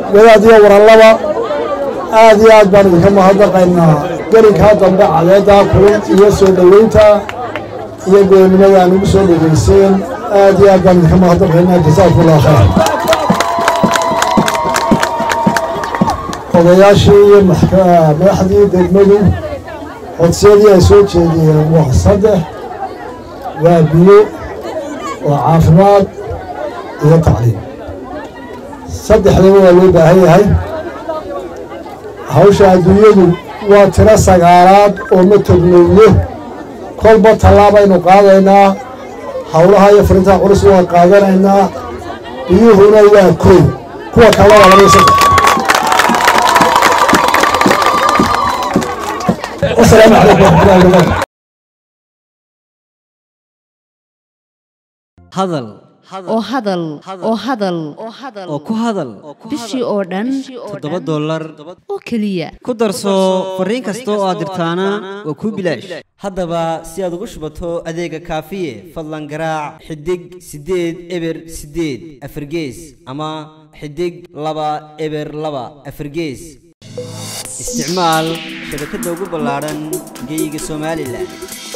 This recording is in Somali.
wadaad iyo warallaba aad iyo aad baan idinka mahadnaqaynaa gelinkaa dambe cadeeddaa kulun iyo soo dhoweynta iyo goonnimada aan ugu soo dhegayseen aad iyo aad baan idinka mahadnaqaynaa jasaakumullah khayr odayaashii iyo madaxdii degmadu codsiyadii ay soo jeediyeen waa saddex waa biyo waa caafimaad iyo tacliim saddexdaba waa loo baahan yahay hawsha adduunyadu waa tiro sagaalaad oo ma tognowno kolba tallaabaynu qaadaynaa howlaha iyo furintaha culus waa qaadanaynaa biyuhuna waa koy kuwa kale waa labaiyo saddex wasalaamu calaykum waraxmatullahi wabarakatu hadal oo hadal oo hadal oo ku hadal bishii oo dhan toddoba dollar oo keliya ku darso fariin kasta oo aad dirtaana waa kuu bilaash haddaba si aad ugu shubato adeega kaafiye fadlan garaac xidig siddeed eber siddeed afargees ama xidig laba eber laba afargees isticmaal shabakadda ugu ballaadhan geyga somalilan